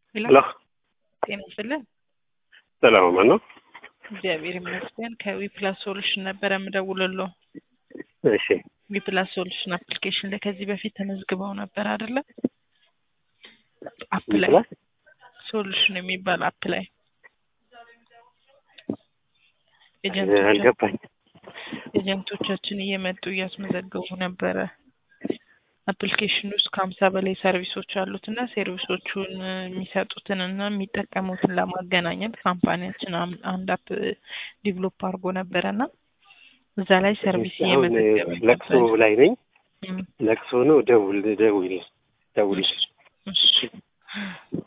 ሄሎ ጤና ይስጥልን። ሰላም ማን ነው? እግዚአብሔር ይመስገን። ከዊፕላስ ሶሉሽን ነበረ የምደውልልዎ። እሺ ዊፕላስ ሶሉሽን አፕሊኬሽን ላይ ከዚህ በፊት ተመዝግበው ነበር አይደለ? አፕ ላይ ይችላል ሶሉሽን የሚባል አፕ ላይ ኤጀንቶቻችን አልገባኝ። ኤጀንቶቻችን እየመጡ እያስመዘገቡ ነበረ። አፕሊኬሽን ውስጥ ከሀምሳ በላይ ሰርቪሶች አሉት እና ሰርቪሶቹን የሚሰጡትን እና የሚጠቀሙትን ለማገናኘት ካምፓኒያችን አም- አንድ አፕ ዲቨሎፕ አድርጎ ነበረ እና እዛ ላይ ሰርቪስ አሁን እየመዘገበ ለቅሶ ነበር። ላይ ነኝ። እም፣ ለቅሶ ነው። ደውል ደውል ደውል። እሺ